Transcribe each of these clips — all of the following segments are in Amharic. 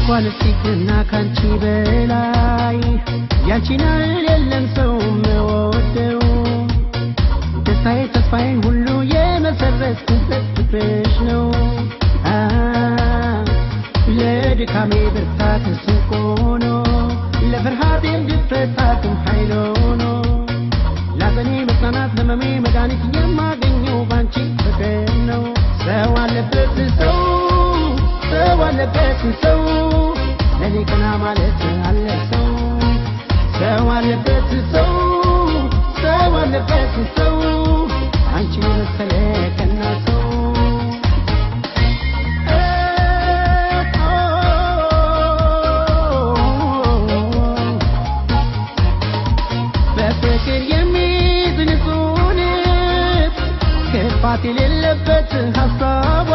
እንኳን እስቲክና ካንቺ በላይ ያንቺን ያህል የለም ሰው የምወደው ደስታዬ ተስፋዬ ሁሉ የመሰረትኩበት ፍቅርሽ ነው አ ለድካሜ ብርታት ስንቅ ሆኖ ለፍርሃቴም ድፍረት አቅም ኃይል ሆኖ ላዘኔ መጽናናት ለመሜ መድኃኒት የማገኘው ባንቺ ፍቅር ነው ሰው አለበት ሰው ሰው አለበት ሰው ለኔ ቀና ማለት አለ ሰው ሰው አለበት ሰው ሰው አለበት ሰው አንቺን የመሰለ ቀና ሰው በፍቅር የሚይዝ ንጹህ ልብ ክፋት የሌለበት ሀሳቧ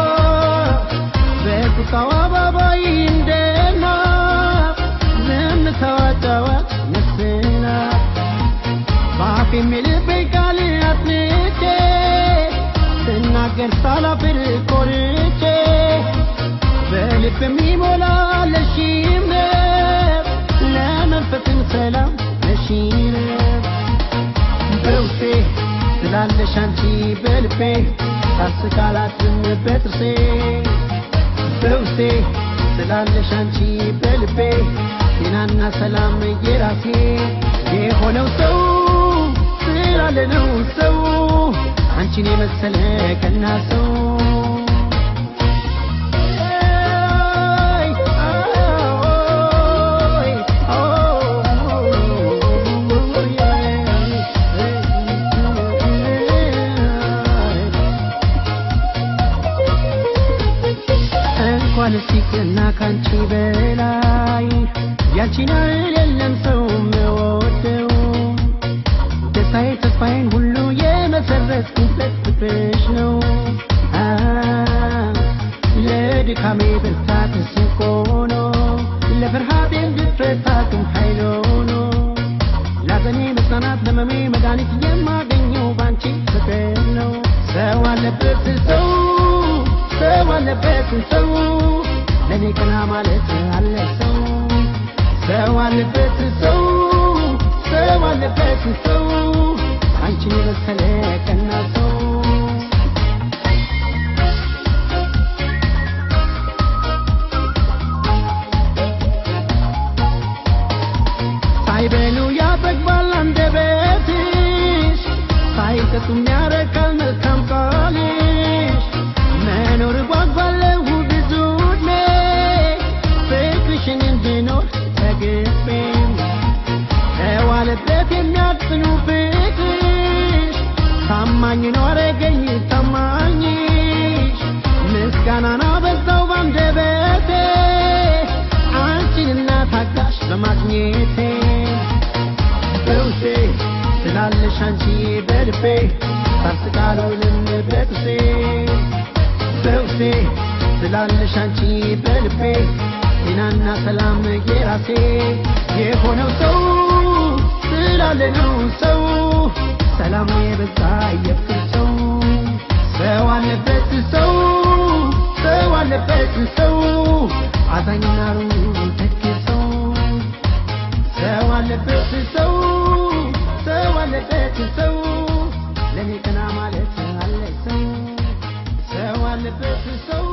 በቁጣዋ አባባይ እንደና ዝምታዋ ጨዋት መስና በአፍ የሚልበኝ ቃል አጥንቼ ስናገር ሳላፍር ኮርቼ በልብ የሚሞላ ለሺነት ለመንፈስን ሰላም ለሺነት በውስጤ ስላለሽ አንቺ በልቤ ታስቃላትም በጥርሴ በውስጤ ስላለሽ አንቺ በልቤ ጤናና ሰላም የራሴ የሆነው ሰው ስላለ ነው ሰው አንቺን የመሰለ ቀና ሰው እንኳን እስቲክና ካንቺ በላይ ያንቺን ያህል የለም ሰው የምወደው ደስታዬ ተስፋዬን ሁሉ የመሰረትኩበት ፍቅርሽ ነው አ ለድካሜ ብርታት ስንቅ ሆኖ ለፍርሃቴም ድፍረት አቅም ኃይል ሆኖ ላዘኔ መጽናናት ለመሜ መድኃኒት የማገኘው ባንቺ ፍቅር ነው ሰው አለበት ሰው ሰው አለበት ሰው ለኔ ቀና ማለት አለ ሰው ሰው አለበት ሰው ሰው አለበት ሰው አንቺን የመሰለ ቀና ሰው ሳይበሉ ያጠግባል አንደበትሽ ሳይጠጡም ያረካል መልካም ቃልሽ መኖር ጓጓለሁ ብዙ ዕድሜ ፍቅርሽን እንድኖር ተግቤም ተዋለበት የሚያጽኑ ፍቅርሽ ታማኝ ነው አረገኝ ታማኝሽ ምስጋናን አበዛው ባንደበቴ አንቺንና ታጋሽ በማግኘቴ በውስጤ ስላለሽ አንቺ በልቤ ታስቃሉንም በጥሴ በውስጤ ስላለሽ አንቺ በልቤ ጤናና ሰላም የራሴ የሆነው ሰው ስላለ ነው ሰው ሰላሙ የበዛ የፍቅር ሰው ሰው አለበት ሰው ሰው አለበት ሰው አዛኝና ሩሩ ደግ ሰው ሰው አለበት ሰው ሰው አለበት ሰው ለኔ ቀና ማለት አለ ሰው ሰው አለበት ሰው